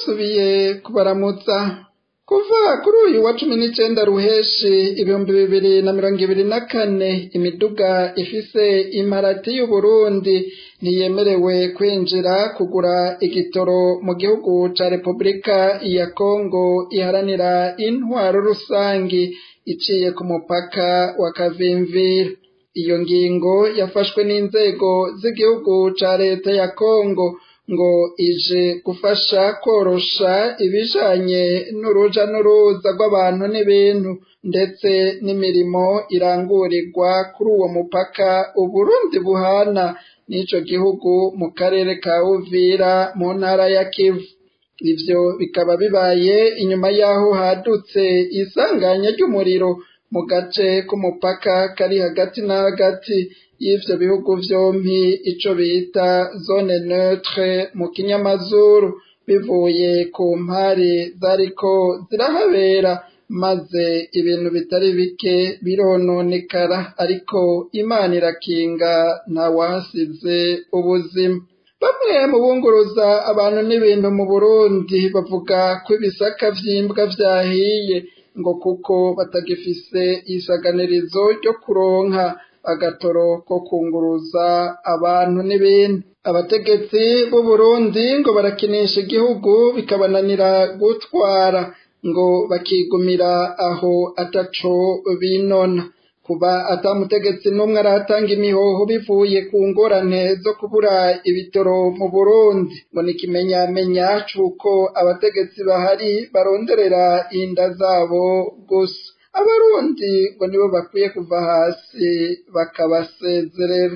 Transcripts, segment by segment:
ndasubiye kubaramutsa kuva kuri uyu wa cumi n'icenda ruheshi ibihumbi bibiri na mirongo ibiri na kane imiduga ifise imparati y'uburundi ntiyemerewe kwinjira kugura igitoro mu gihugu ca repubulika ya kongo iharanira intwaro rusangi iciye ku mupaka wa kavimvira iyo ngingo yafashwe n'inzego z'igihugu ca leta ya kongo ngo ije gufasha korosha ibijanye n'uruja n'uruza rw'abantu n'ibintu ndetse n'imirimo irangurirwa kuri uwo mupaka uburundi buhana n'ico gihugu mu karere ka uvira mu ntara ya kivu ivyo bikaba bibaye inyuma y'aho hadutse isanganya ry'umuriro mu gace k'umupaka kari hagati na hagati y'ivyo bihugu vyompi ico bita zone neutre mu kinyamazuru bivuye ku mpari zariko zirahabera maze ibintu bitari bike birononekara ariko imana irakinga ntawahasize ubuzima bamwe mu bunguruza abantu n'ibintu mu burundi bavuga ko ibisaka vy'imbwa vyahiye ngo kuko batagifise isaganirizo ryo kuronka agatoro ko kunguruza abantu n'ibintu abategetsi b'u Burundi ngo barakinisha igihugu bikabananira gutwara ngo bakigumira aho ataco binona kuba atamutegetsi n'umwe aratanga imihoho bivuye ku ngorane zo kubura ibitoro mu Burundi ngo ni ikimenyamenya c'uko abategetsi bahari baronderera inda zabo gusa abarundi ngo nibo bakwiye kuva hasi bakabasezerera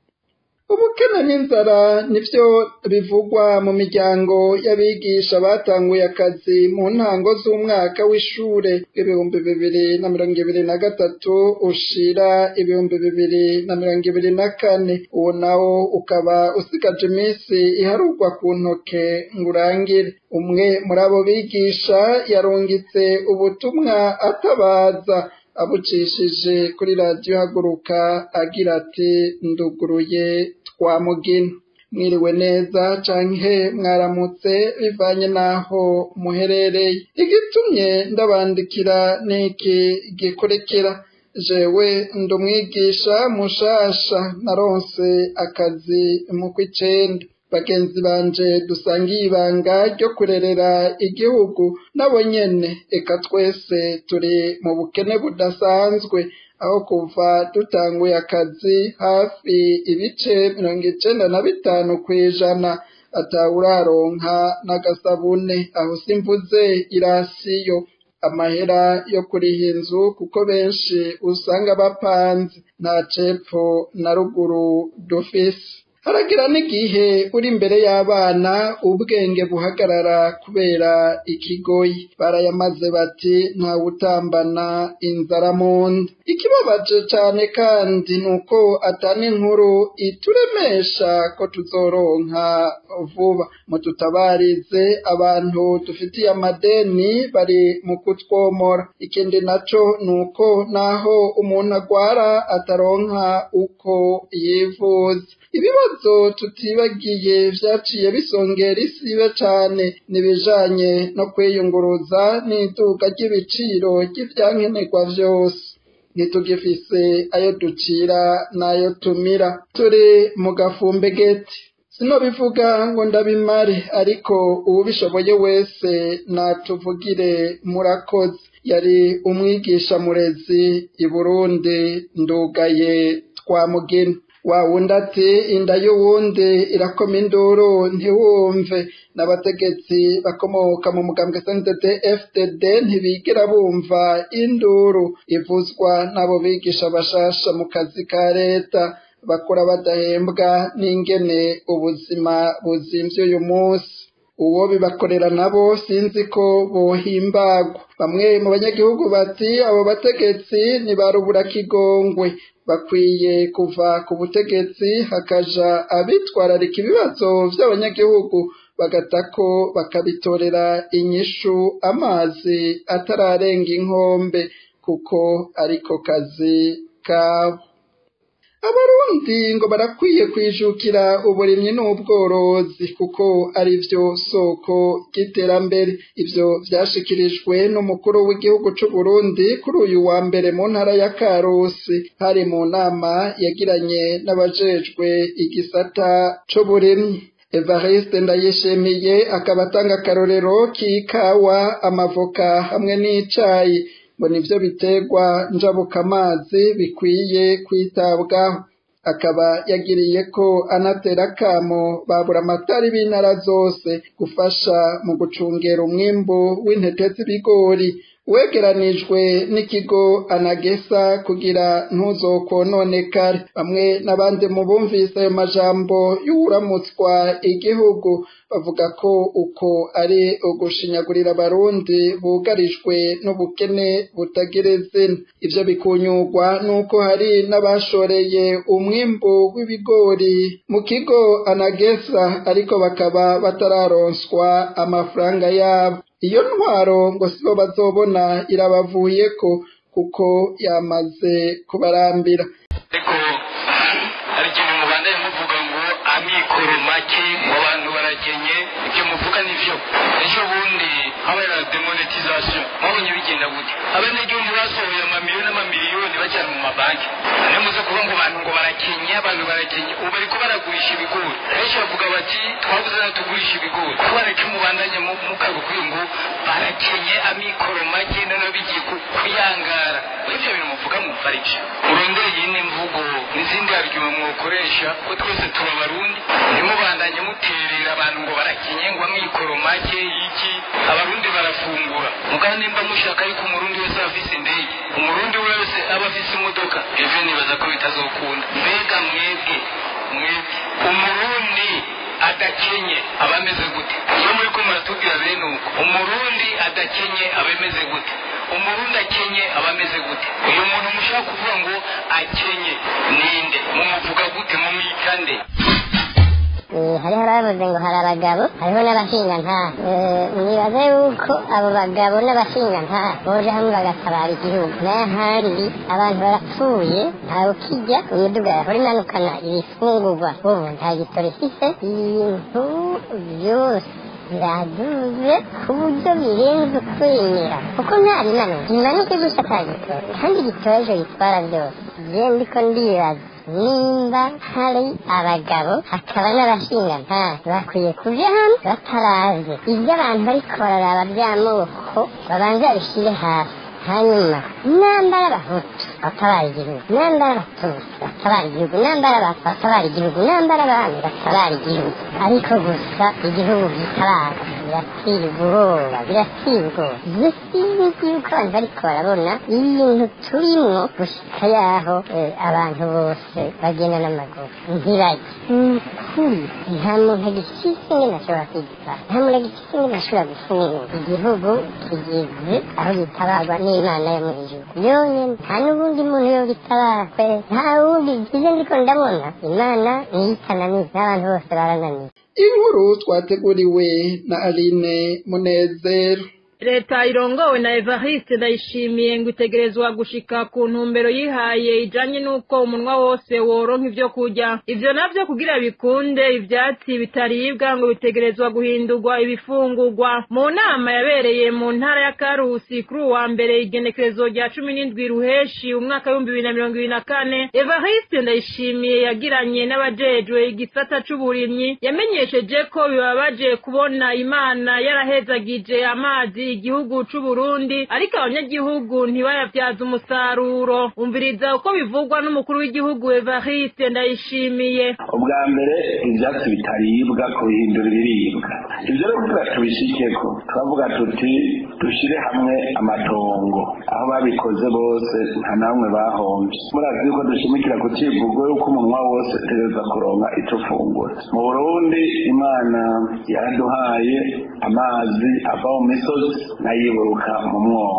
ubukene n'inzara nivyo bivugwa mu miryango y'abigisha batanguye akazi mu ntango z'umwaka w'ishure w'ibihumbi bibiri na mirongo ibiri na gatatu ushira ibihumbi bibiri na mirongo ibiri na kane uwo nawo ukaba usigaje iminsi iharurwa ku ntoke ngo urangire umwe muri abo bigisha yarungitse ubutumwa atabaza abucishije kuri radiyo haguruka agira ati nduguruye twamugina mwiriwe neza canke mwaramutse bivanye n'aho muherereye igitumye ndabandikira niki gikurikira jewe ndumwigisha mushasha naronse akazi mu kw'icenda bagenzi banje dusangiye ibanga ryo kurerera igihugu nabo nyene eka twese turi mu bukene budasanzwe aho kuva dutanguye akazi hafi ibice mirongo icenda na bitanu kw'ijana atawuraronka n'agasabune aho simvuze irasiyo amahera yo kuriha inzu kuko benshi usanga bapanze nta cepfo na ruguru dufise haragira n'igihe uri imbere y'abana ubwenge buhagarara kubera ikigoyi barayamaze bati ntawutambana inzara mu nda ikibabaje cane kandi ni uko atana inkuru ituremesha ko tuzoronka vuba mututabarize abantu dufitiye amadeni bari mu kutwomora ikindi naco ni uko naho umuntu agwara ataronka uko yivuza ibibazo tutibagiye vyaciye bisongera isibe cane nibijanye no kwiyunguruza n'iduka ry'ibiciro ry'ivyankenerwa vyose ntitugifise ayo ducira n'ayo tumira turi mu gafumbe geti sinobivuga ngo ndabimare ariko uwubishoboye wese natuvugire murakoze yari umwigisha murezi i Burundi ndugaye twamugina wa wundi ati inda y'uwundi irakoma induru ntiwumve n'abategetsi bakomoka mu mugambwe SNDD FDD ntibigera bumva induru ivuzwa n'abo bigisha bashasha mu kazi ka leta bakora badahembwa n'ingene ubuzima buzimvye uyu munsi uwo bibakorera nabo sinzi ko bohimbagwa bamwe mu banyagihugu bati abo bategetsi ntibarubura kigongwe bakwiye kuva ku butegetsi hakaja abitwararika ibibazo vy'abanyagihugu bagatako bakabitorera inyishu amazi atararenga inkombe kuko ariko kazi kabo abarundi ngo barakwiye kwijukira uburimyi n'ubworozi kuko ari vyo soko ry'iterambere ivyo vyashikirijwe n'umukuru w'igihugu c'u Burundi kuri uyu wa mbere mu ntara ya Karusi hari mu nama yagiranye n'abajejwe igisata c'uburimyi Evariste Ndayishimiye akaba atanga akarorero k'ikawa amavoka hamwe n'icayi ngo nivyo biterwa njabukamazi bikwiye kwitabwaho akaba yagiriye ko anatera akamo babura amatari b'intara zose gufasha mu gucungera umwimbu w'intete z'ibigori wegeranijwe n'ikigo anagesa kugira ntuzokononekare bamwe n'abandi mu bumvise ayo majambo y'uwuramutswa igihugu bavuga ko uko ari ugushinyagurira abarundi bugarijwe n'ubukene butagira izina ivyo bikunyurwa n'uko hari n'abashoreye umwimbu w'ibigori mu kigo anagesa ariko bakaba batararonswa amafaranga yabo iyo ntwaro ngo sibo bazobona irabavuyeko kuko yamaze kubarambira ariko hari ikintu mubandanye muvuga ngo amikoro make ngo abantu barakenye ibyo muvuga nivyo ejo bundi habaye na demonetization mwabonye bigenda gute abanyagihugu basohoye amamiliyoni n'amamiliyoni bajyana mu mabanki niyo muze kuvuga ngo abantu ngo barakenye abantu barakenye ubu bariko baragurisha ibigori benshi bavuga bati twabuze nayo tugurisha ibigori kubera ko mubandanye mukago kuri ngo barakenye amikoro make noneho bigiye kuyangara ibyo bintu muvuga mufarije urondeye iyindi mvugo n'izindi argument mwokoresha ko twese tuba abarundi ntimubandanye muterera abantu ngo barakenye ngo amikoro make iki abarundi barafungura mugana nimba mushaka yuko umurundi wese aba afise indege umurundi wese aba afise imodoka ivyo nibaza ko bitazokunda mbega mwebwe mwebwe umurundi adakenye aba ameze gute iyo muri ko muratubwira bene uko umurundi adakenye aba ameze gute umurundi akenye aba ameze gute uyu muntu mushaka kuvuga ngo akenye ninde mumuvuga gute mumwita nde hariho abavuze ngo hari abagabo hariho n'abashingantahe nibaza yuko abo bagabo n'abashingantahe boje hamwe bagatabara igihugu n'ahandi abantu barapfuye ntawe ukijya imiduga yahora imanukana ibifungurwa ubu nta gitoro ifise ibintu byose biraduze ku buryo birenze ukwemera kuko nta rimanuka rimanuke gusa ata gitoro kandi igitoro ejo gitwara byose je ndiko ndibaza nimba hari abagabo hakaba n'abashingantahe bakwiye kuja hamwe bataraze ibyo abantu bariko bararaba by'amoko babanza babishyire hasi hanyuma nambara abahutu batabara igihugu nambara abatutsi batabara igihugu nambara abatwa batabara igihugu nambara abami batabara igihugu ariko gusa igihugu gitabara biratira ubwoba biratira ubwoba ibyo sinzi yuko abantu bariko barabona ibintu turimwo gushika yaho abantu bose bagenda n'amaguru ntibajye ukuri nta muntu agifise ingene ashobora kwigitara nta muntu agifise ingene ashobora gufungura igihugu kigeze aho gitabarwa n'imana yo mu ijuru yonyene nta n'ubundi muntu yo gitabara kwe nta wundi byiza ndiko ndabona imana niyo itananiza n'abantu bose barananiwe inkuru twateguriwe na aline munezero leta irongowe na evariste ndayishimiye ngo itegerezwa gushika ku ntumbero yihaye ijanye n'uko umunwa wose woronka ivyo kurya ivyo navyo kugira bikunde ivyatsi bitaribwa ngo bitegerezwa guhindurwa ibifungurwa mu nama yabereye mu ntara ya karusi kuri uwa mbere igenekerezo rya cumi n'indwi ruheshi umwaka w'ibihumbi bibiri na mirongo ibiri na kane evariste ndayishimiye yagiranye n'abajejwe igisata c'uburimyi yamenyesheje ko bibabaje kubona imana yarahezagije amazi igihugu c'u Burundi ariko abanyagihugu ntibayavyaza umusaruro umviriza uko bivugwa n'umukuru w'igihugu Evariste ndayishimiye ubwa mbere ivyatsi bitaribwa kubihindura ibiribwa ivyo rero kugira tubishikeko turavuga tuti dushire hamwe amatongo aho babikoze bose nta namwe bahomvye murazi yuko dushimikira ku civugo yuko umunwa wose utegereza kuronka ico ufungura mu burundi imana yaraduhaye amazi ava mu misozi nayiburuka mu mwonga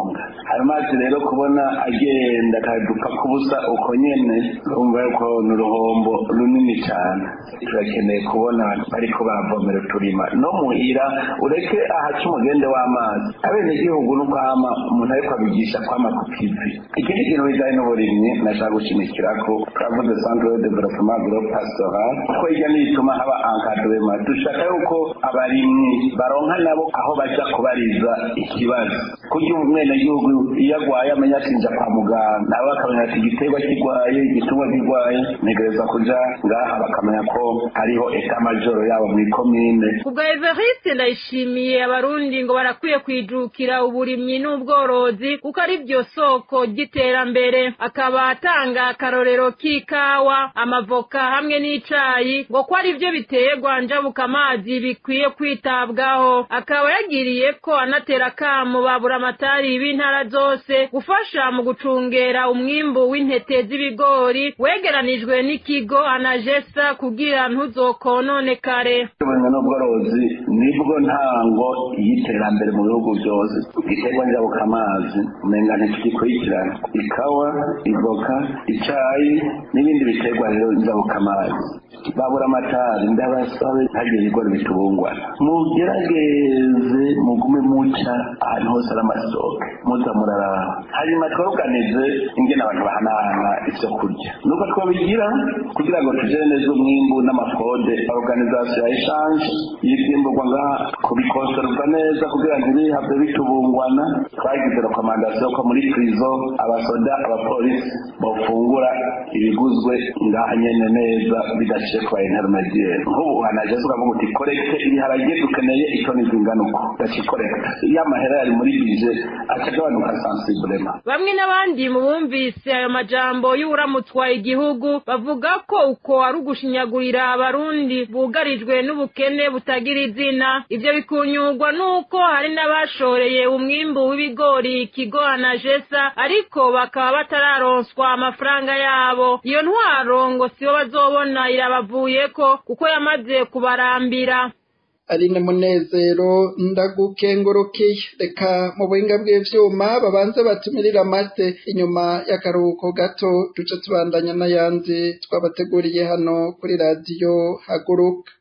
ayo mazi rero kubona agenda akadupfa kubusa uko nyene urumva yuko ni uruhombo runini cyane turakeneye kubona bariko baravomera uturima no muhira ureke ahaca umugende w'amazi abenegihugu nuko hama umuntu ariko abigisha kwama ku kivi ikindi kintu bijanye n'uburimyi nashaka gushimikirako turavuze centre de développement agro pastoral ko hirya nituma haba encadrement dushaka yuko abarimyi baronka nabo aho baja kubariza ikibazo kugira umwenegihugu iyo agwaye amenya ati nja kwa muganga nabo bakamenya ati igiterwa kirwaye igitungwa kirwaye ntegereza kuja ngaha bakamenya ko hariho eta majoro yabo mw'ikomine ubwo Evariste ndayishimiye abarundi ngo barakwiye kwijukira uburimyi n'ubworozi kuko ari byo soko ry'iterambere akaba atanga akarorero k'ikawa amavoka hamwe n'icayi ngo ko ari byo biterwa njabuka amazi bikwiye kwitabwaho akaba yagiriye ko anatera akamo babura amatari b'intara zose gufasha mu gucungera umwimbu w'intete z'ibigori wegeranijwe n'ikigo anajesa kugira ntuzokononekare uburimyi n'ubworozi nibwo ntango y'iterambere mu bihugu byose igiterwa njabukamazi umenga ntikigikurikirana ikawa ivoka icayi n'ibindi biterwa rero njabukamazi babura amatari ndabasabe ntagire ibigori bitubungwana mugerageze mugume muca ahantu hose ari amasoko muza muraraba hanyuma twaruganize ingene abantu bahanahana ivyo kurya nuko twabigira kugira ngo tujere neza umwimbu n'amakode organisation ya eshanje y'ivyimburwa ngaha kubikosorwa neza kugira ngo ntibihave bitubungwana twagize rekomandasiyo ko muri prizo abasoda abapolisi bofungura ibiguzwe ngaha nyene neza bidaciye ku baintermediaire nk'ubu hanaje tukavuga uti korekte ibiharage dukeneye itoni zingana uko ndakikorekta iyo amahera yari muri bije acagabanuka sensiblema bamwe n'abandi mu bumvise ayo majambo y'uburamutwa igihugu bavuga ko uko ari ugushinyagurira abarundi bugarijwe n'ubukene butagira izina ivyo bikunyurwa n'uko hari n'abashoreye umwimbu w'ibigori ikigo anajesa ariko bakaba batararonswa amafaranga yabo iyo ntwaro ngo sibo bazobona irabavuyeko kuko yamaze kubarambira Aline Munezero ndagukengurukiye reka mu buhinga bw'ivyuma babanze batumirira amate inyuma y'akaruhuko gato duce tubandanya n'ayandi twabateguriye hano kuri radiyo haguruka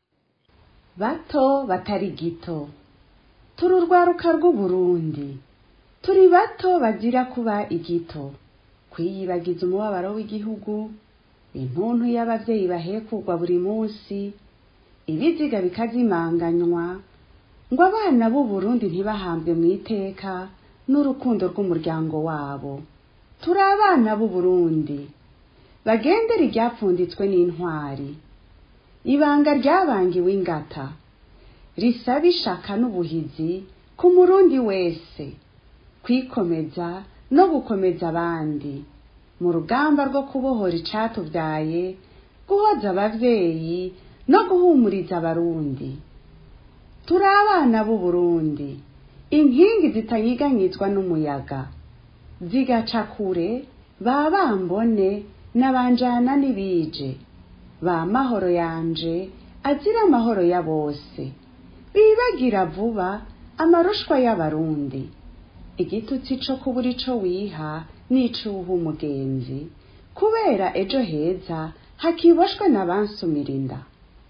bato batari gito turi urwaruka rw'uburundi turi bato bagira kuba igito kwiyibagiza umubabaro w'igihugu intuntu y'abavyeyi bahekugwa buri munsi ibiziga bikazimanganywa ngo abana b'uburundi ntibahambwe mu iteka n'urukundo rw'umuryango wabo turi abana b'uburundi bagendera iryapfunditswe n'intwari ibanga ryabangiwe ingata risaba ishaka n'ubuhizi ku murundi wese kwikomeza no gukomeza abandi mu rugamba rwo kubohora icatuvyaye guhoza abavyeyi no guhumuriza abarundi turi abana b'uburundi inkingi zitanyiganyizwa n'umuyaga zigaca kure ba bambone n'abanjana n'ibije ba mahoro yanje azira amahoro ya bose bibagira vuba amarushwa y'abarundi igitutsi co kubura ico wiha n'icuha umugenzi kubera ejo heza hakiboshwe n'abansumira inda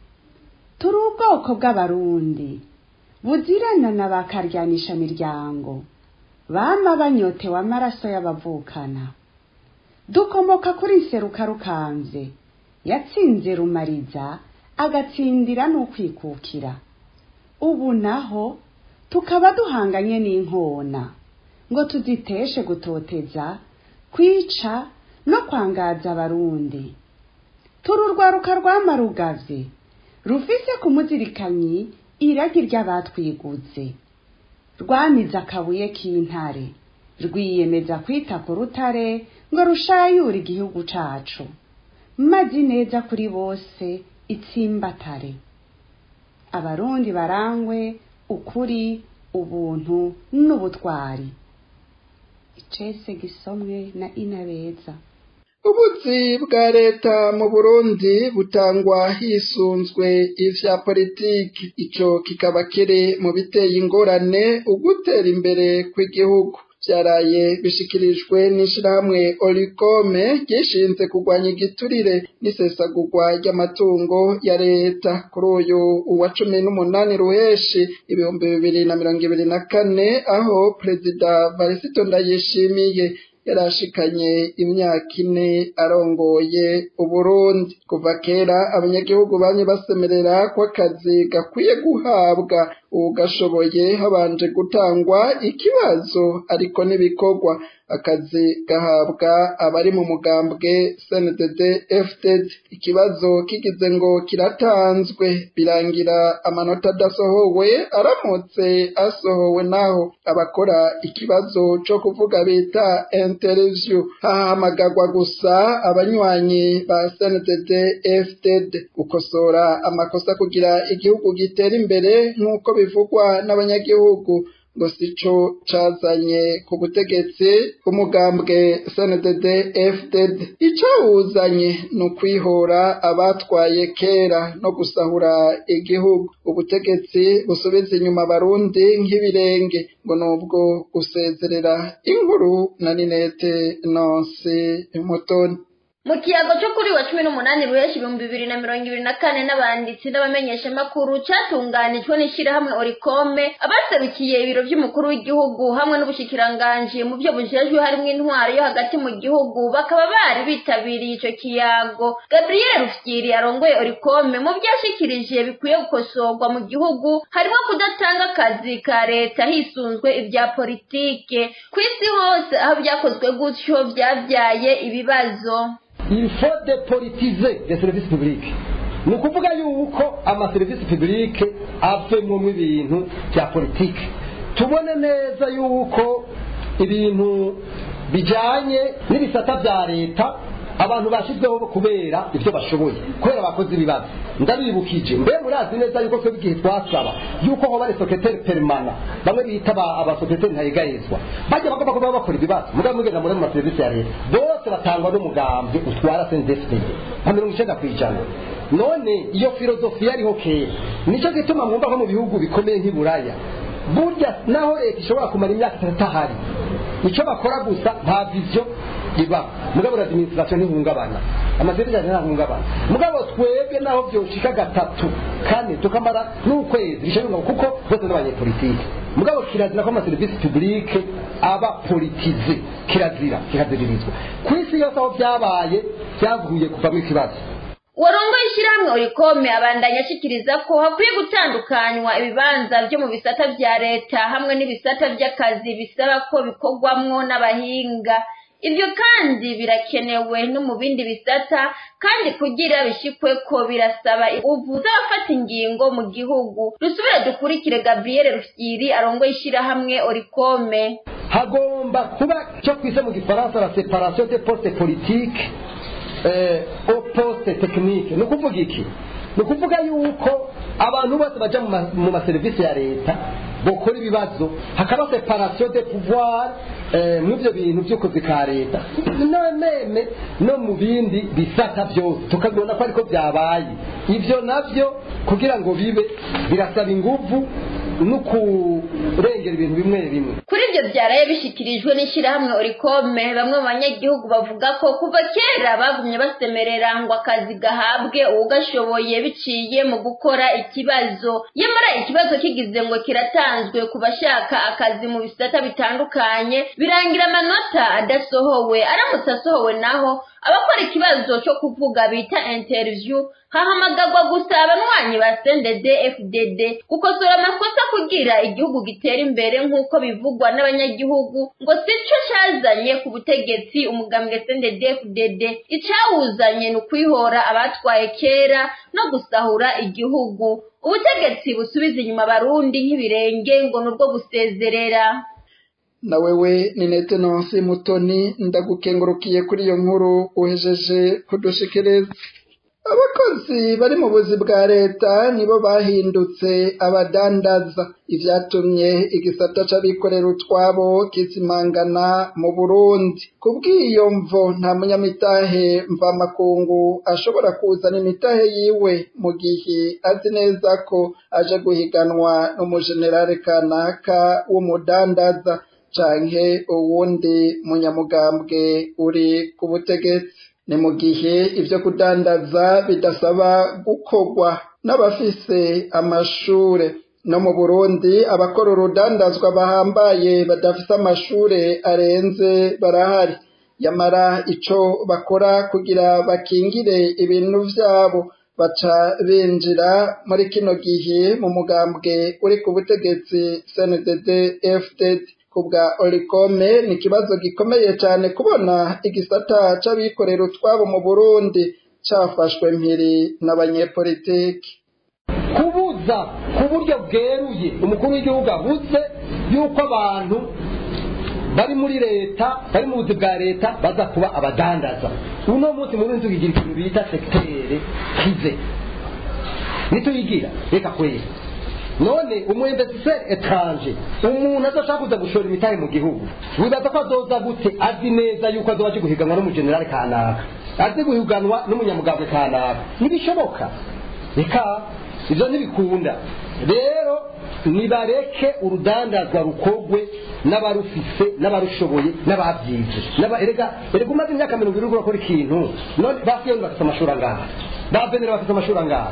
turi ubwoko bw'abarundi buzirana na bakaryanisha miryango bama banyotewe amaraso y'abavukana dukomoka kuri nseruka rukanze yatsinze rumariza agatsindira n'ukwikukira ubu naho tukaba duhanganye n'inkona ngo tuziteshe gutoteza kwica no kwangaza abarundi turi urwaruka rwamarugavye rufise ku muzirikanyi iragi ry'abatwiguze rwamize akabuye k'intare rwiyemeza kwita ku rutare ngo rushayure igihugu cacu mazi neza kuri bose itsimbatare abarundi barangwe ukuri ubuntu n'ubutwari icese gisomwe na inabeza ubuzi bwa leta mu burundi butangwa hisunzwe ivya politiki ico kikaba kiri mu biteye ingorane ugutera imbere kw'igihugu vyaraye bishikirijwe n'ishirahamwe Olicome ryishinze kurwanya igiturire n'isesagurwa ry'amatungo ya leta kuri uyu wa cumi n'umunani ruheshi ibihumbi bibiri na mirongo ibiri na kane aho perezida Varisito Ndayishimiye yarashikanye imyaka ine arongoye Uburundi kuva kera abanyagihugu bamye basemerera ko akazi gakwiye guhabwa ugashoboye habanje gutangwa ikibazo ariko n'ibikorwa akazi gahabwa abari mu mugambwe CNDD FDD ikibazo kigize ngo kiratanzwe birangira amanota adasohowe aramutse asohowe naho abakora ikibazo co kuvuga bita interview hahamagagwa gusa abanywanyi ba CNDD FDD gukosora amakosa kugira igihugu gitera imbere nk'uko bivugwa n'abanyagihugu ngo sico cazanye ku butegetsi bw'umugambwe CNDD FDD icawuzanye ni ukwihora abatwaye kera no gusahura igihugu ubutegetsi busubiza inyuma abarundi nk'ibirenge ngo nubwo gusezerera inkuru na Ninete Nonsi Mutoni mu kiyago cyo kuri wa cumi n'umunani ruheshi ibihumbi bibiri na mirongo ibiri na kane n'abanditsi n'abamenyeshamakuru cyatunganijwe n'ishyirahamwe orikome abaserukiye ibiro by'umukuru w'igihugu hamwe n'ubushikiranganji mu byo bujejwe harimo intwaro yo hagati mu gihugu bakaba bari bitabiriye icyo kiyago gabriel rufyiri arongoye orikome mu byo yashikirije bikwiye gukosorwa mu gihugu harimo kudatanga akazi ka leta hisunzwe ibya politike ku isi hose aho byakozwe gutyo byabyaye ibibazo il faut dépolitiser les services publics ni ukuvuga yuko amaserivisi publique avemwo ibintu bya politike tubone neza yuko ibintu bijyanye n'ibisata bya leta abantu bashyizweho kubera ibyo bashoboye kubera bakoze ibibazo ndabibukije mbe murazi neza yuko twebwe igihe twasaba yuko hoba ari sekreteri perimana bamwe bita abasekreteri ntayegayezwa bajya bagomba kuba bakora ibibazo mugabo mugenda muri mu maserivisi ya leta bose batangwa n'umugambi utwara sendesipede nka mirongo icyenda ku ijana none iyo filozofi yariho kera nicyo gituma mwumva nko mu bihugu bikomeye nk'iburaya burya naho leta ishobora kumara imyaka itatu ahari icyo bakora gusa nta viziyo iba mugabo na administration ntihungabana amaserivisi ntahungabana mugabo twebwe naho byoshika gatatu kane tukamara n'ukwezi bishobora kuko bose n'abanyepolitike mugabo kirazira ko amaserivisi publique aba politize kirazira kikaziririzwa ku isi yose aho byabaye byavuye kuvamo ikibazo warongoye ishyirahamwe orikome abandanya ashikiriza ko hakwiye gutandukanywa ibibanza byo mu bisata bya leta hamwe n'ibisata by'akazi bisaba ko bikorwamwo n'abahinga ibyo kandi birakenewe no mu bindi bisata kandi kugira bishikwe ko birasaba ubu z'abafata ingingo mu gihugu dusubire dukurikire gabriel rufyiri arongoye ishyirahamwe orikome hagomba kuba cyo kwise mu gifaransa la separation des postes politiques au poste technique ni ukuvuga iki ni ukuvuga yuko abantu bose baja mu maserivisi ya leta bokora ibibazo hakaba separation de pouvoir mu ivyo bintu vy'ukozi ka leta nameme no mu bindi bisata vyose tukabibona ko ariko vyabaye ivyo navyo kugira ngo bibe birasaba inguvu no kurengera ibintu bimwe bimwe kuri ibyo byaraye bishyikirijwe n'ishyirahamwe orikome bamwe mu banyagihugu bavuga ko kuva kera bagumye basemerera ngo akazi gahabwe uwugashoboye biciye mu gukora ikibazo nyamara ikibazo kigize ngo kiratanzwe ku bashaka akazi mu bisata bitandukanye birangira amanota adasohowe aramutse asohowe naho abakora ikibazo cyo kuvuga bita interview hahamagagwa gusa abanywanyi ba sendede fdd gukosora amakosa kugira igihugu gitera imbere nk'uko bivugwa n'abanyagihugu ngo si cyo cyazanye ku butegetsi umugambwe sendede fdd icyawuzanye ni ukwihora abatwaye kera no gusahura igihugu ubutegetsi busubiza inyuma abarundi nk'ibirenge ngo ni ubwo gusezerera na wewe ni nete nonsi mutoni ndagukengurukiye kuri iyo nkuru uhejeje kudushikiriza abakozi bari mu buzi bwa leta nibo bahindutse abadandaza ivyatumye igisata c'abikorera utwabo kizimangana mu burundi kubw'iyo mvo nta munyamitahe mvamakungu ashobora kuzana imitahe yiwe mu gihe azi neza ko aje guhiganwa n'umujenerale kanaka w'umudandaza canke uwundi munyamugambwe uri ku butegetsi ni mu gihe ivyo kudandaza bidasaba gukorwa n'abafise amashure no mu burundi abakora urudandazwa bahambaye badafise amashure arenze barahari yamara ico bakora kugira bakingire ibintu vyabo baca binjira muri kino gihe mu mugambwe uri ku butegetsi CNDD FDD kubwa Olikome ni ikibazo gikomeye cyane kubona igisata c'abikorera utwabo mu Burundi cafashwe mpiri n'abanyepolitiki kubuza ku buryo bweruye umukuru w'igihugu abuze yuko abantu bari muri leta bari mu buzi bwa leta baza kuba abadandaza uno munsi muri nzu igira ikintu bita sekitere kize nituyigira reka kwera none umwembetiseri etranje umuntu adashaka kuza gushora imitahe mu gihugu wibaza ko azoza gute azi neza yuko azoba aje guhiganwa n'umujenerali kanaka azi guhiganwa n'umunyamugambwe kanaka ntibishoboka reka ibyo ntibikunda rero nibareke urudandazwa rukogwe n'abarufise n'abarushoboye n'ababyize erega erega umaze imyaka mirongo irindwi urakora ikintu none ba siyoni bafite amashuri angahe ba venera bafite amashuri angahe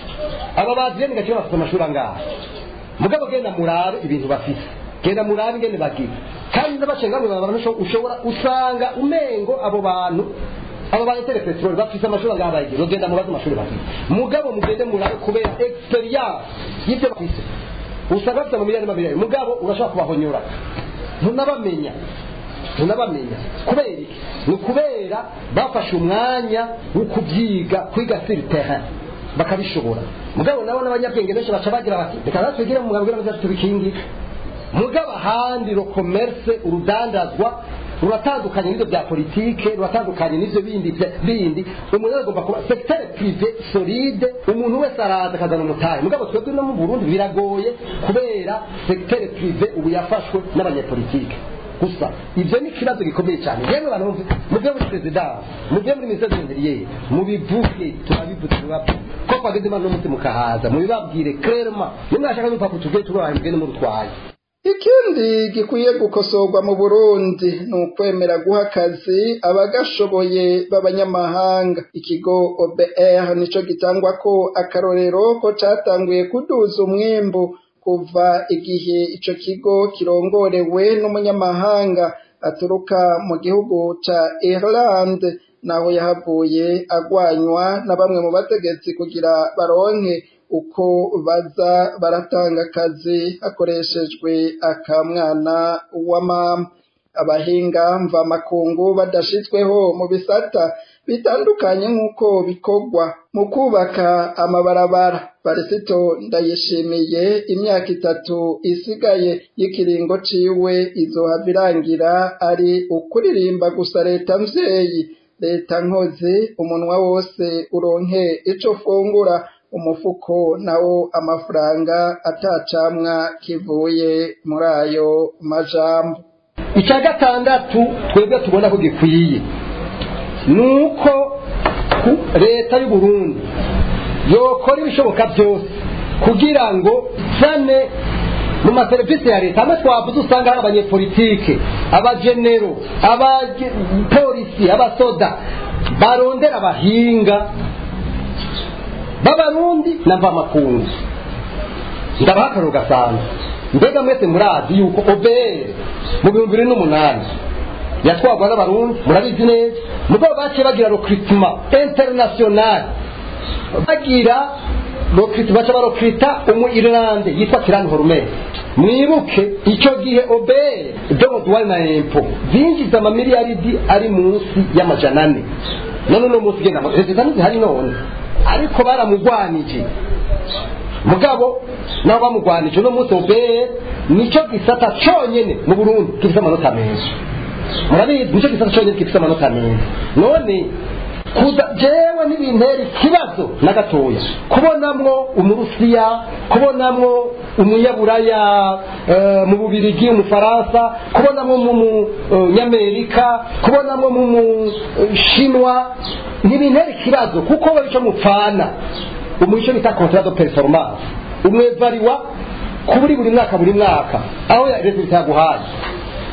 aba bazireni gakira bafite amashuri angahe mugabo genda murabe ibintu bafite genda murabe ingene bagira kandi n'abashenga mu bantu ushobora usanga umengo abo bantu abo bantu peteroli bafite amashuri angahe bayigira ugenda mubaze amashuri bafite mugabo mugende murabe kubera experience y'ibyo bafite usanga bafite amamiliyoni n'amamiliyoni mugabo urashobora kubahonyora ntunabamenya ntunabamenya kubera iki ni ukubera bafashe umwanya wo kubyiga kwiga siri terrain bakabishobora mugabo nabo n'abanyabwenge benshi baca bagira bati reka natwe tugire mu mwabwira ngo tubikingire mugabo ahandi ro commerce urudandazwa ruratandukanye n'ibyo bya politike ruratandukanye n'ibyo bindi bindi umuntu agomba kuba secteur privé solide umuntu wese araza akazana umutahe mugabo twebwe no mu Burundi biragoye kubera secteur privé ubu yafashwe n'abanyepolitike gusa ibyo ni ikibazo gikomeye cyane yemwe bantu mubyo muri perezidansi mubyo muri minisiteri y'interiere mubivuge turabivuze tubabwire ko twageze imana n'umunsi mukahaza mubibabwire kerema nimwashaka n'urupapuro tugiye tubahaye mugende murutwaye ikindi gikwiye gukosorwa mu burundi ni ukwemera guha akazi abagashoboye b'abanyamahanga ikigo obr nico gitangwa ko akarorero ko catanguye kuduza umwimbu kuva igihe ico kigo kirongorewe n'umunyamahanga aturuka mu gihugu ca Ireland naho yahavuye agwanywa na bamwe mu bategetsi kugira baronke uko baza baratanga akazi hakoreshejwe akamwana wa mama abahinga mvamakungu badashitsweho mu bisata bitandukanye nk'uko bikorwa mu kubaka amabarabara barisito ndayishimiye imyaka itatu isigaye y'ikiringo ciwe izohava irangira ari ukuririmba gusa leta mvyeyi leta nkozi umunwa wose uronke ico fungura umufuko nawo amafaranga atacamwa kivuye muri ayo majambo icya gatandatu twebwe tubona ko gikwiye ni uko leta y'u Burundi yokora ibishoboka byose kugira ngo zane mu maserivisi ya leta hamwe twavuze usanga hari abanyepolitike abagenero abapolisi abasoda barondera abahinga b'abarundi na mvamakungu ndabaha akararo gasanzwe mbega mwese murazi yuko obere mu bihumbi bibiri n'umunani yatwarwa n'abarundi murabizi neza mugabo baciye bagira recrutement international bagira recrutement baca barokrita umu Irlande yitwa Kiran Hormer mwibuke icyo gihe obere domo duwari na empo zinjiza amamiliyaridi ari munsi y'amajana ane none uno munsi genda leta ntizihari none ariko baramugwanije mugabo nabo bamugwanije uno munsi obere nicyo gisata cyonyine mu Burundi gifite amanota meza murabizi nicyo gisata cyonyine gifite amanota meza none kuza jewe n'ibintera ikibazo na gatoya kubonamwo umurusiya kubonamwo umunyaburaya mu bubirigi umufaransa kubonamwo mu munyamerika kubonamwo mu mushinwa ntibintera ikibazo kuko we icyo mupfana umuco bita contrat de performance umwevariwa kuri buri mwaka buri mwaka aho leta itaguhaye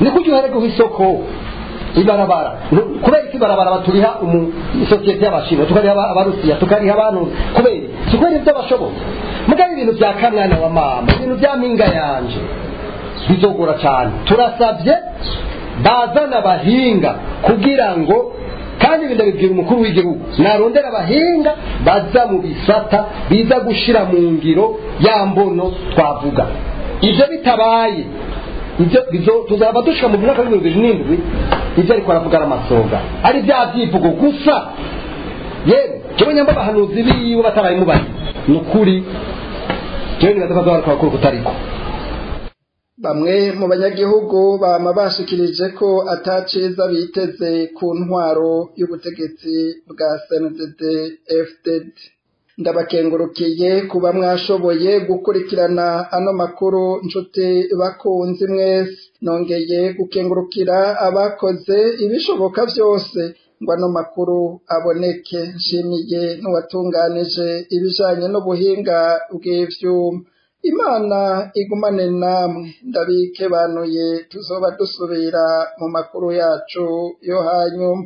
ni kurya uherekeho isoko ibarabara kubera iki ibarabara baturiha isosiyete y'abashinwa tukariha abarusiya tukariha abantu kubera si kubera ibyo bashoboye mugabo ibintu bya kamwana wa mama ibintu bya mpinga yanje bizogora cyane turasabye bazana abahinga kugira ngo kandi ibi ndabibwira umukuru w'igihugu narondera abahinga baza mu bisata biza gushyira mu ngiro ya mbono twavuga ibyo bitabaye ibyo tuzaba dushika mu mwaka w'ibihumbi bibiri n'indwi ibyo ariko aravuga ari amasoga ari bya byivugo gusa yewe jewe nyamba abahanuzi biwe batarabimubaye ni ukuri jewe nibaza ko azobarika bakuru kutariko bamwe mu banyagihugu bama bashikirije ko ataciza biteze ku ntwaro y'ubutegetsi bwa CNDD FDD ndabakengurukiye kuba mwashoboye gukurikirana ano makuru nshuti bakunzi mwese nongeye gukengurukira abakoze ibishoboka byose ngo ano makuru aboneke nshimiye n'uwatunganije ibijanye n'ubuhinga bw'ivyuma imana igumane namwe ndabikebanuye tuzoba dusubira mu makuru yacu yo hanyuma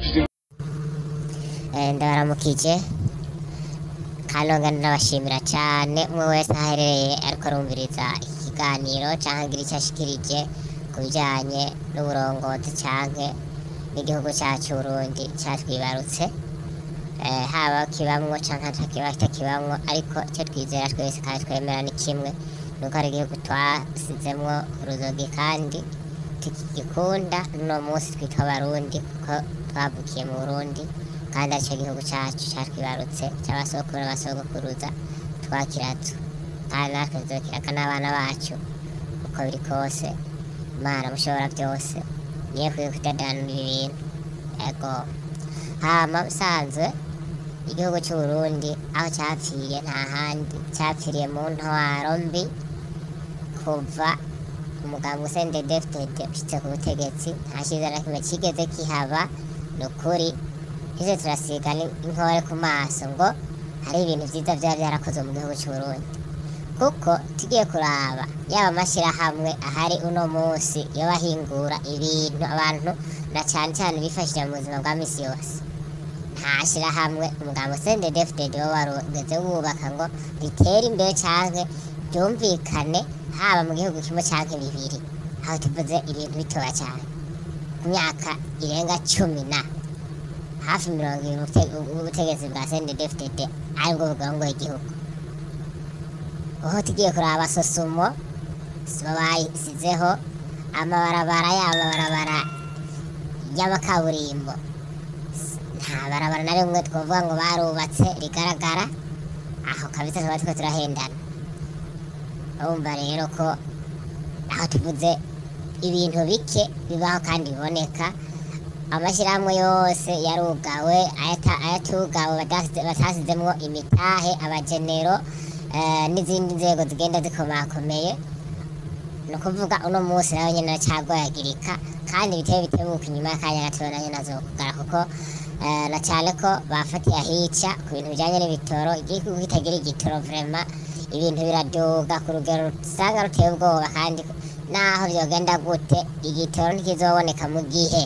ndabaramukije kandi ndabashimira cyane umwe wese aherereye ariko arumviriza iki kiganiro cyangwa agira icyo ashikirije ku bijyanye n'uburongozi cyangwa n'igihugu cyacu Burundi cyatwibarutse haba kibamwo cyangwa kitakibamwo ariko icyo twizera twese kandi twemera ni kimwe nuko ari igihugu twasizemwo uruzogi kandi tukigikunda n'uno munsi twitwa abarundi kuko twavukiye mu burundi kandi aricyo gihugu cyacu cyatwibarutse cy'abasokuru n'abasogokuruza twakiratse kandi natwe tuzokiraka n'abana bacu uko biri kose imana mushobora byose niyo kwiye kudadanura ibintu yego hama usanzwe igihugu cy'u Burundi aho cyapfiriye nta handi cyapfiriye mu ntwaro mbi kuva umuganga usende defitede ushyitse ku butegetsi nta cyiza na kimwe kigeze kihaba ni ukuri izo turasiga inkore ku maso ngo hari ibintu byiza byaba byarakozwe mu gihugu cy'u Burundi kuko tugiye kuraba yaba amashyirahamwe ahari uno munsi yo bahingura ibintu abantu na cyane cyane bifashishije mu buzima bwa misi yose nta shyirahamwe umuganga usende defitede wo warugeze wubaka ngo ritere imbere cyangwa byumvikane haba mu gihugu kimwe cyangwa bibiri aho tuvuze ibintu bitoya cyane ku myaka irenga cumi na hafi mirongo irindwi ubutegetsi bwa sende defitede aribwo bugongoye igihugu aho tugiye kuraba sosumo bayisizeho amabarabara y'amabarabara y'amakaburimbo nta barabara na rimwe twavuga ngo barubatse rigaragara aho kabisa tuba turiko turahendana urumva rero ko aho tuvuze ibintu bike bibaho kandi biboneka amashyirahamwe yose yarugawe ayatugawe batasizemwo imitahe abagenero n'izindi nzego zigenda zikomakomeye ni ukuvuga uno munsi nawe nyine aracyagoyagirika kandi biteye bitebuka inyuma y'akanya gatoya nayo nazo kugara kuko na cyane ko bafatiye ahica ku bintu bijyanye n'ibitoro igihugu kitagira igitoro vrema ibintu biraduga ku rugero usanga ruteye ubwoba kandi naho byogenda gute igitoro ntikizoboneka mu gihe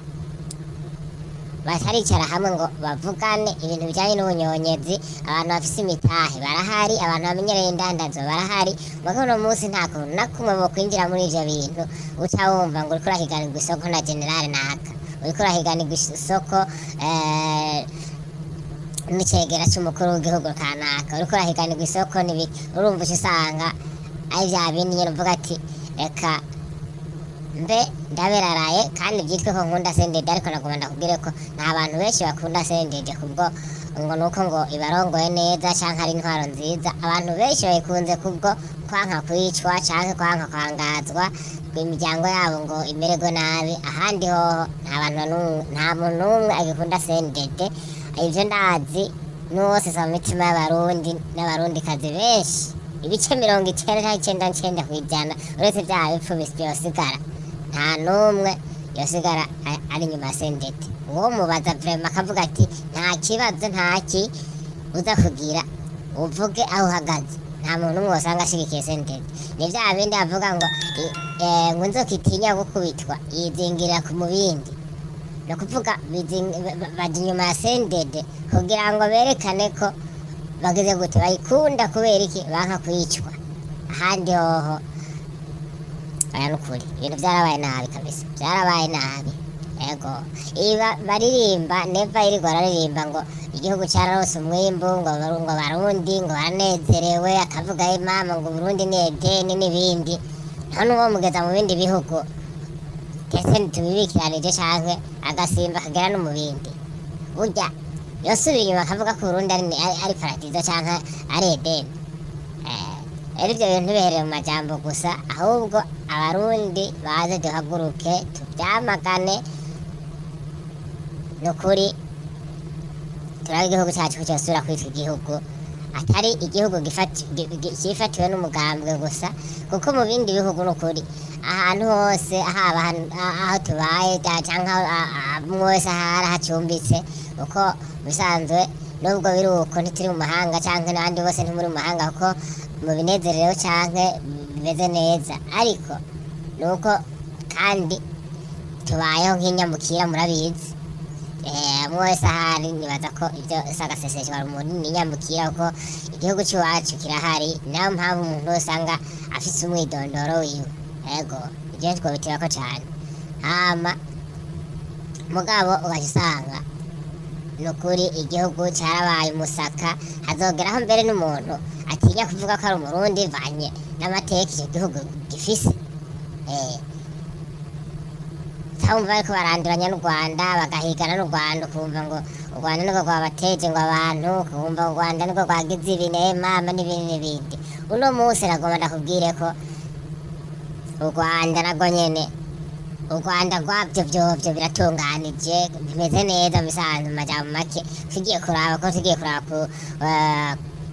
bataricara hamwe ngo bavugane ibintu bijyanye n'ubunyonyezi abantu bafise imitahe barahari abantu bamenyereye indandazo barahari muga uno munsi nta kuntu na kumwe mu kwinjira muri ivyo bintu uca wumva ngo uriko urahiganirwa isoko na generale naka uriko urahiganirwa isoko n'icegera c'umukuru w'igihugu kanaka uriko urahiganirwa isoko n'ibiki urumva uca usanga ari vya bindi nyene uvuga ati reka mbe ndaberaraye kandi byitwe ko nkunda sendede ariko nagomba ndakubwire ko nta bantu benshi bakunda sendede kubwo ngo nuko ngo ibarongoye neza cyangwa ari intwaro nziza abantu benshi bayikunze kubwo kwanka kwicwa cyangwa kwanka kwangazwa imiryango yabo ngo imererwe nabi ahandi hoho nta bantu nta muntu n'umwe agikunda sendede ibyo ndazi n'uwose sa mu mitima y'abarundi n'abarundikazi benshi ibice mirongo icyenda cyangwa icyenda n'icyenda ku ijana uretse bya bipfu byosigara nta n'umwe yosigara ari inyuma ya sendete uwo mubaza vrema akavuga ati nta kibazo ntaki uza kugira uvuge aho uhagaze nta muntu umwe wasanga ashigikiye sendede ni bya bindi bavuga ngo i- eh, ngo inzoka itinya gukubitwa yizingirira ku mubindi ni ukuvuga bizing- ba- ba- bajya inyuma ya sendede kugira ngo berekane ko bagize gute bayikunda kubera iki banka kuyicwa ahandi hoho aya ni ukuri ibintu byarabaye nabi kabisa byarabaye nabi ego iba baririmba neva irigwa araririmba ngo igihugu cyararose umwimbu ngo baru- ngo barundi ngo baranezerewe akavuga ye mama ngo burundi ni edeni n'ibindi none uwo mugeza mu bindi bihugu kese ntitubibikiranije canke agasimba kagera no mu bindi burya yosubiye inyuma akavuga ko uburundi ari, ari, ari paradizo canke ari edeni Eh, rero ibyo bintu ntibiherere mu majambo gusa ahubwo abarundi baze duhaguruke tubyamagane ni ukuri turabe igihugu cyacu ko cyosubira kwitwa igihugu atari igihugu gifati- gi- gi- cyifatiwe n'umugambwe gusa kuko mu bindi bihugu ni ukuri ahantu hose haba ahan- a- aho tubaye ca- canke aho- a- a- umwe wese ahari hacumbitse uko bisanzwe nubwo biri uko ntituri mu mahanga canke n'abandi bose ntimuri mu mahanga kuko mu binezerereho canke bimeze neza ariko ni uko kandi tubayeho nk'inyamukira murabizi Eh, umwe wese ahari nibaza ko ibyo sagaseseshwa rumuri ni nyamukira kuko igihugu cy'iwacu kirahari niyo mpamvu umuntu wese usanga afise umwidondoro wiwe ego ibyo twobitirako cyane hama mugabo ugaca usanga ni ukuri igihugu cyarabaye umusaka hazogeraho mbere n'umuntu atinya kuvuga ko ari umurundi vanye n'amateka icyo gihugu gifise eh, cyangwa bariko baranduranya n'u rwanda bagahigana n'u rwanda ukumva ngo u rwanda niko rwabateje ngo abantu ukumva u rwanda niko rwagize ibinema n'ibindi n'ibindi uno munsi nagomba ndakubwire ko u rwanda nagwo nyene u rwanda rwabyo byovyo biratunganije bimeze neza bisanzwe mu majambo make tugiye kuraba ko tugiye kuraba ku eh,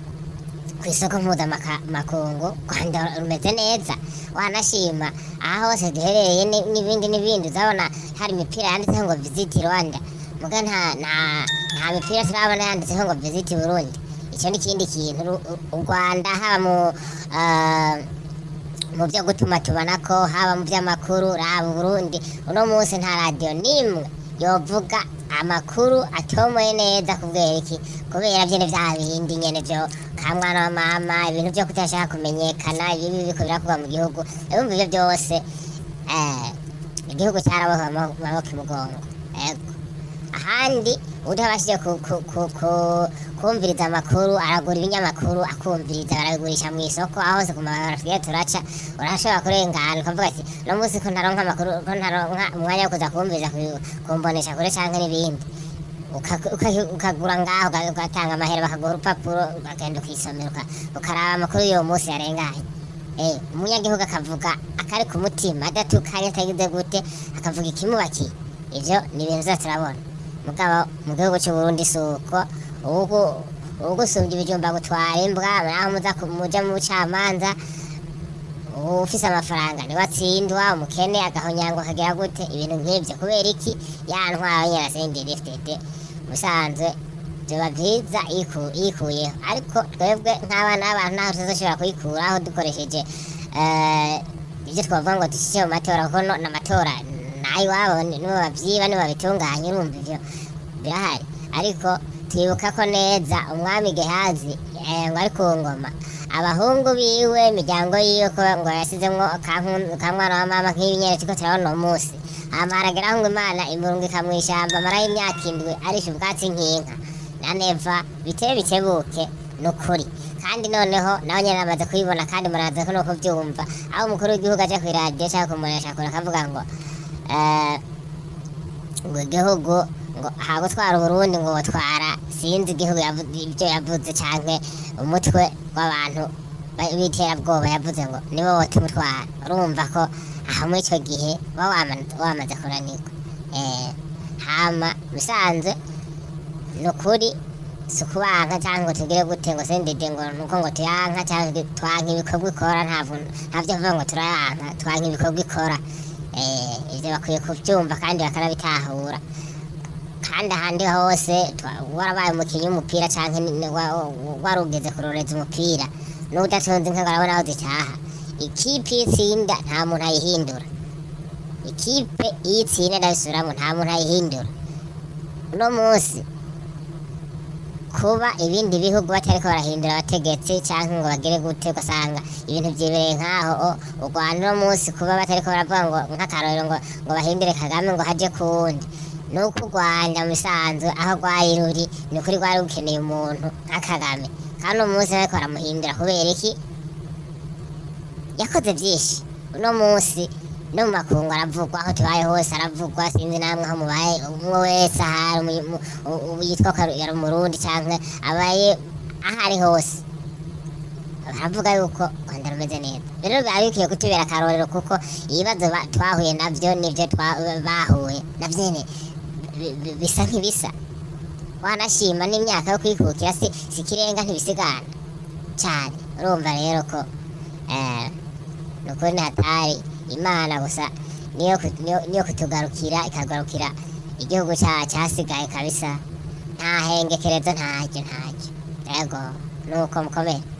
ku isoko mpuzamakungu u rwanda rumeze neza wanashima aha hose duherereye ni- n'ibindi n'ibindi uzabona hari imipira yanditseho ngo visit rwanda muga nta nta nta mipira turabona yanditseho ngo visit burundi icyo ni ikindi kintu Ru- u- u rwanda haba mu ah, mu byo gutuma tubona ko haba mu by'amakuru raba Burundi uno munsi nta radiyo n'imwe yovuga amakuru atomoye neza kubera iki kubera byene bya bindi nyene byo ka mwana wa mama ibintu byo kutashaka kumenyekana ibibi biriko birakorwa mu gihugu urumva ibyo byose eh, igihugu cyarabohwe mu maboko imugongo ego ahandi utabashije ku, ku, ku, ku, kumviriza amakuru aragura ibinyamakuru akumviriza barabigurisha mu isoko aho hose ku mabarabara tugiye turaca urashobora kurengana ukavuga ati no munsi ko ntaronka amakuru ko ntaronka umwanya wo kuza kumviriza ku- kumbonesha kure canke n'ibindi Uka- uka- ukagura ngaho uga- ugatanga amahera bakaguha urupapuro ukagenda ukisomera uka- ukaraba amakuru y'uwo munsi yarenganye Eh, umunyagihugu akavuga akari ku mutima adatukanye atagize gute akavuga ikimubakiye ivyo ni ibintu vyose turabona mugabo mu gihugu c'uburundi si uko ubu- ugusumbya ibijumba gutwara imbwa naho muza ku- muja mu bucamanza ufise amafaranga niwe atsindwa umukene agahonyangwa akagira gute ibintu nk'ivyo kubera iki ya ntwaro nyirasenderi fdd musanzwe vyoba vyiza yiku- yikuyeho ariko twebwe nk'abana b'abantu ntaho tuzoshobora kuyikuraho dukoresheje eh, ivyo twavuga ngo dushyize mu matora kuko no- n'amatora nayiwabo nibo bavyiba nibo babitunganya urumva ivyo birahari ariko twibuka ko neza umwami gehazi eh, ngo ari ku ngoma abahungu biwe imiryango yiwe ko ngo yasizemwo kanku- kamwana wa mama nk'ibinyere turiko turabona uwo munsi hama harageraho ngo imana imurungika mw'ishamba amarayo imyaka indwi arisha ubwatsi nk'inka na neva bitebe bitebuke ni ukuri kandi noneho nawe nyene amaze kubibona kandi muraza ko nuko vyumva aho umukuru w'igihugu aja kw'iradiyo canke kumuresha kure akavuga ngo eh, ngo igihugu ngo hagutwara uburundi ngo butwara sinzi igihugu yavu- ibyo yavuze canke umutwe w'abantu ba- b'iterabwoba yavuze ngo nibo botumutwara urumva ko aho muri ico gihe uba wama- wamaze kunanirwa Eh, hama bisanzwe ni ukuri si ukubanka cyangwa ngo tugire gute ngo sendede ngo nuko ngo tuyanka cyangwa twanka ibikorwa ikora ntabwo ntabyo kuvuga ngo turayanka twanka ibikorwa ikora Eh, ivyo bakwiye kuvyumva kandi bakanabitahura kandi ahandi hose twa- warabaye umukinnyi w'umupira canke ni- ni- wa- wa- warugeze kuroreza umupira n'udatunze inka ngo arabona aho zitaha ikipe iyo itsinda nta muntu ayihindura ikipe iyo itsinda ndabisubiramo nta muntu ayihindura uno munsi kuba ibindi bihugu batariko barahindura abategetsi cyangwa ngo bagire gute ugasanga ibintu byibereye nk'aho o, u rwanda uno munsi kuba batariko baravuga ngo nk'akarorero ngo ngo bahindure kagame ngo haje ku wundi ni uko u rwanda mu bisanzwe aho rwari ruri ni ukuri rwari rukeneye umuntu nka kagame kandi uno munsi bariko baramuhindura kubera iki yakoze byinshi uno munsi no mu makungu aravugwa aho tubaye hose aravugwa sinzi namwe aho mubaye umwe wese ahari umu- mu- u- u- yitwa ko yari umurundi cyangwa abaye aho ari hose baravuga yuko u rwanda rumeze neza rero biba bikwiye kutubera akarorero kuko ibibazo ba- twahuye nabyo nibyo twa- bahuye nabyo nyine bi- bi- bisa nk'ibisa wanashima n'imyaka yo kwikukira si si ikirenga ntibisigana cyane urumva rero ko eh, ni ukuri ntihatari imana gusa niyo ku- niyo- niyo kutugarukira ikagarukira igihugu cya cyasigaye kabisa nta hengekerezo ntacyo ntacyo yego nuko mukomere